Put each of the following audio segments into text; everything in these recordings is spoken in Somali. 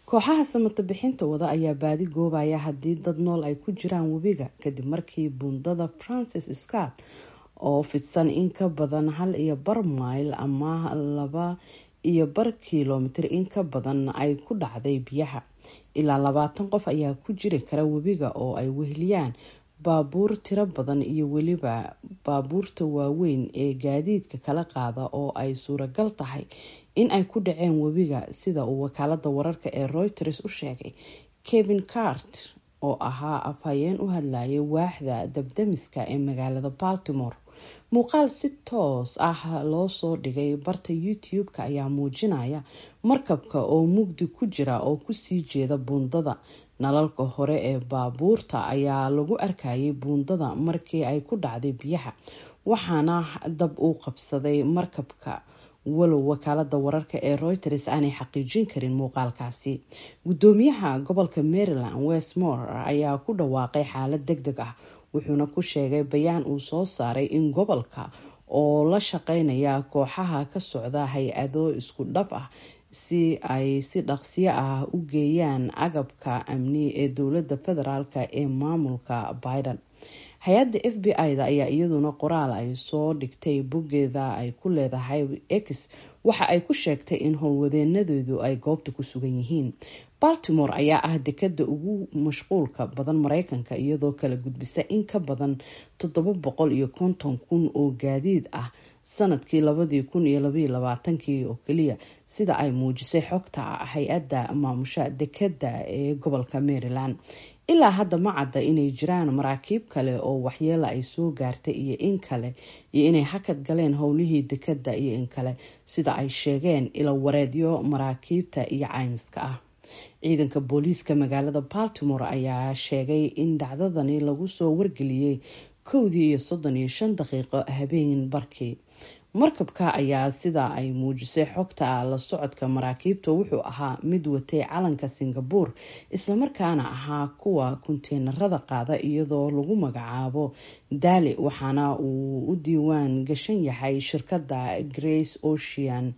kooxaha samata bixinta wada ayaa baadi goobaya haddii dad nool ay ku jiraan webiga kadib markii buundada francis scott oo fidsan in ka badan hal iyo bar mayl ama laba iyo bar kilomitir in ka badan ay ku dhacday biyaha ilaa labaatan qof ayaa ku jiri kara webiga oo ay weheliyaan baabuur tiro badan iyo weliba baabuurta waaweyn ee gaadiidka kala qaada oo ay suuragal tahay in ay ku dhaceen webiga sida uu wakaalada wararka ee reuters u sheegay kevin cart oo ahaa afhayeen u hadlayay waaxda dabdamiska ee magaalada baltimore muuqaal si toos ah loo soo dhigay barta youtube-ka ayaa muujinaya markabka oo mugdi ku jira oo kusii jeeda buundada nalalka hore ee baabuurta ayaa lagu arkayay buundada markii ay ku dhacday biyaha waxaana dab uu qabsaday markabka walow wakaalada wararka ee reuters aanay xaqiijin karin muuqaalkaasi gudoomiyaha gobolka maryland westmore ayaa ku dhawaaqay xaalad deg deg ah wuxuuna ku sheegay bayaan uu soo saaray in gobolka oo la shaqeynaya kooxaha ka socda hay-ado isku dhab ah si ay si dhaqsiyo ah u geeyaan agabka amni ee dowlada federaalk ee maamulka biden hay-adda f b i da ayaa iyaduna qoraal ay soo dhigtay boggeeda ay ku leedahay x waxa ay ku sheegtay in howlwadeenadeedu ay goobta ku sugan yihiin baltimore ayaa ah dekada ugu mashquulka badan mareykanka iyadoo kala gudbisa in ka badan toddoba boqol iyo konton kun oo gaadiid ah sanadkii labadii kun iyo labaiyo labaatankii oo keliya sida ay muujisay xogta hay-adda maamusha dekada ee gobolka maryland ilaa hadda ma cadda inay jiraan maraakiib kale oo waxyeela ay soo gaartay iyo in kale iyo inay hakad galeen howlihii dekada iyo in kale sida ay sheegeen ilo wareedyo maraakiibta iyo caymiska ah ciidanka booliiska magaalada baltimore ayaa sheegay in dhacdadani lagu soo wargeliyey kowdii iyo soddon iyo shan daqiiqo habeen barkii markabka ayaa sida ay muujisay xogta la socodka maraakiibta wuxuu ahaa mid watay calanka singabore islamarkaana ahaa kuwa kunteenarada qaada iyadoo lagu magacaabo daali waxaana uu u diiwaan gashan yahay shirkadda grace ocean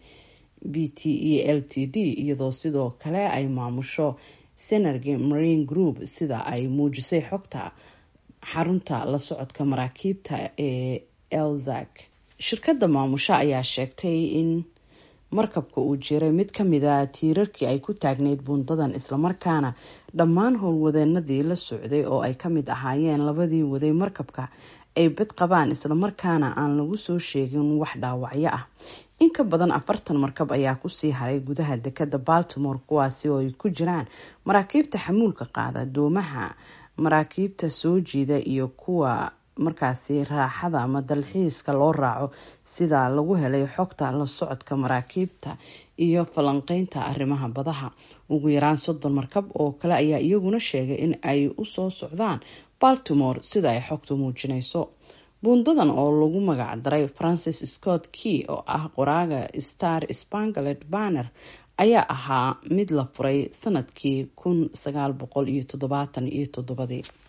b t e l t d iyadoo sidoo kale ay maamusho senergy marine group sida ay muujisay xogta xarunta la socodka maraakiibta ee elzak shirkadda maamusho ayaa sheegtay in markabka uu jiray mid kamida tiirarkii ay ku taagneyd buundadan islamarkaana dhammaan howlwadeenadii la socday oo ay kamid ahaayeen labadii waday markabka ay bad qabaan islamarkaana aan lagu soo sheegin wax dhaawacyo ah in ka badan afartan markab ayaa kusii haray gudaha dekada baltimore kuwaasi oo ay ku jiraan maraakiibta xamuulka qaada doomaha maraakiibta soo jiida iyo kuwa markaasi raaxada ama dalxiiska loo raaco sida lagu helay xogta la socodka maraakiibta iyo falanqeynta arrimaha badaha ugu yaraan soddon markab oo kale ayaa iyaguna sheegay in ay usoo socdaan baltimore sida ay xogtu muujinayso buundadan oo lagu magac daray francis scott key oo ah qoraaga star spangalet banner ayaa ahaa mid la furay sanadkii kun sagaal boqol iyo toddobaatan iyo toddobadii